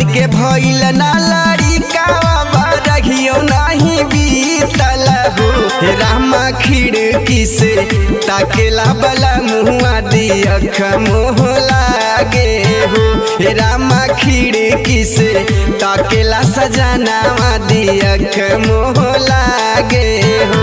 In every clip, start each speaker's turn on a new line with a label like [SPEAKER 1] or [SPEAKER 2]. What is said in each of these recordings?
[SPEAKER 1] के भइल ना लड़िकावा बरहियो नाही बीतल हो हे रामा खिड़की से ताकेला बला मुआ दियख मोह लागे हो हे रामा खिड़की से ताकेला सजनावा दियख मोह लागे हो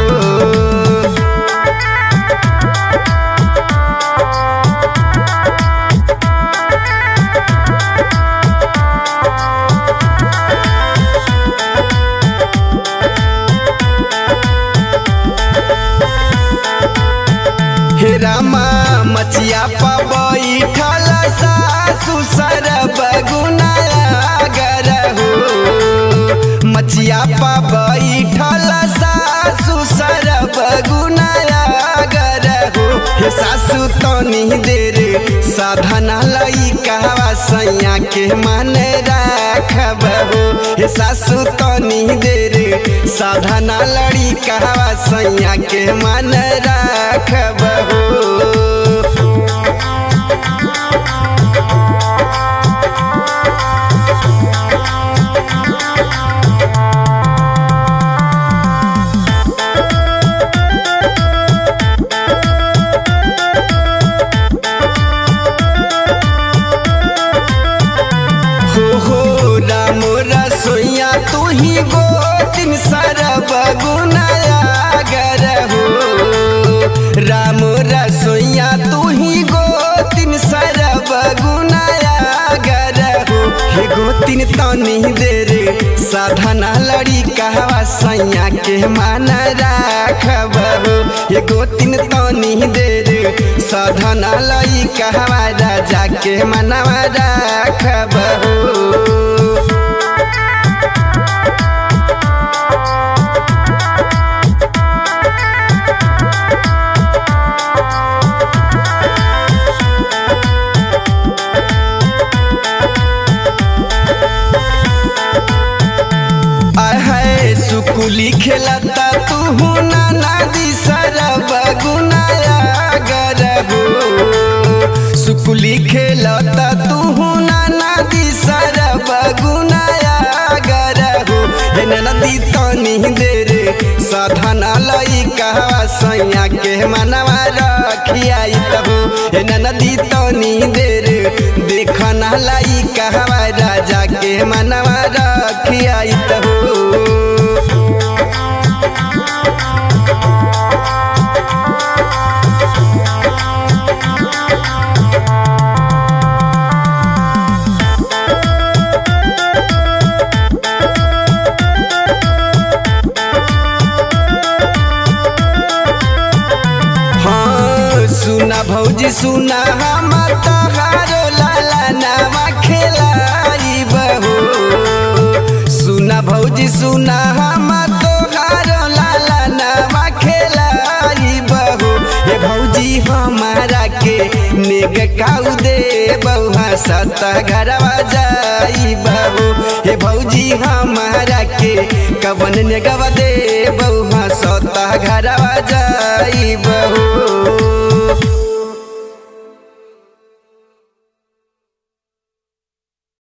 [SPEAKER 1] हे रामा मचिया पा बैठल सासु सरब गुनागर हो मचिया पा बैठल सासु सरब गुनागर हो हे सासु तनी देर साधना लई कहवा सैया के मन राखब हो हे सासु तनी देर साधना लड़ी कहवा सैया के मन राखब हो हो हो राम रसोईया तू ही गोतिन सरब गुनागर हो राम रसोईया तू ही गोतिन सरब गुनागर हो हे गोतिन तनी देर साधना लड़ी कहवा सैया के मान राखब हो हे गोतिन तनी देर साधना लई कहवा राजा के मनवा राखब हो आहे सुकुली खेलता तू नाना दी सरब गुनाया गर हो सुकुली खेलता तू नाना दी सरब गुनाया गर हो हे नदी तनी देर साधना लई कहवा सैया के मनवा रखियाई तबो हे नदी तनी देर देखना लाई कहवा राजा के मनवा रखियाई तबो हाँ सुना भौजी सुना हम तहारो लाला नामा खेलाई बहो सुना भौजी सुना हम तोहारो लाला नामा खेलाई बहो हे भौजी हमारा के नेग काऊ दे बहुआ सत घरवा जाई बहू हे भौजी हमारा के कवन नेगवा दे बहुआ सत घरवा जाई